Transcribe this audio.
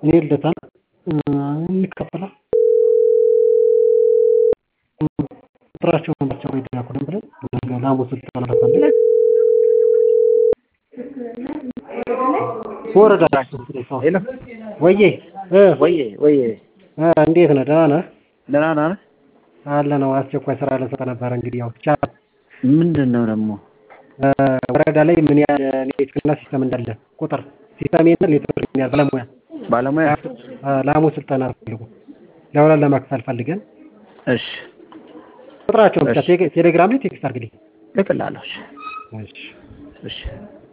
እኔ ልደታ እንካፈላ ቁጥራቸውን ብቻ ወይ ላኩልን ብለን ነገ ለሐሙስ እንተላለፋለን። ወረዳ ሄሎ ወዬ እ ወዬ ወዬ እ እንዴት ነህ? ደህና ነህ? ደህና ነህ? አለ ነው። አስቸኳይ ስራ ልንሰጥ ነበረ። እንግዲህ ያው ብቻ ምንድን ነው ደግሞ እ ወረዳ ላይ ምን ያህል ኔትወርክና ሲስተም እንዳለ ቁጥር ሲስተም የለ ኔትወርክ ምን ያህል ባለሙያ ባለሙያ? እ ለሐሙስ ስልጠና ፈልጉ ለሁለት ለመክፈል ፈልገን እሺ ቁጥራቸውን ብቻ እሺ። ቴሌ- ቴሌግራም ላይ ቴክስት አድርግልኝ። እልክልሃለሁ። እሺ እሺ እሺ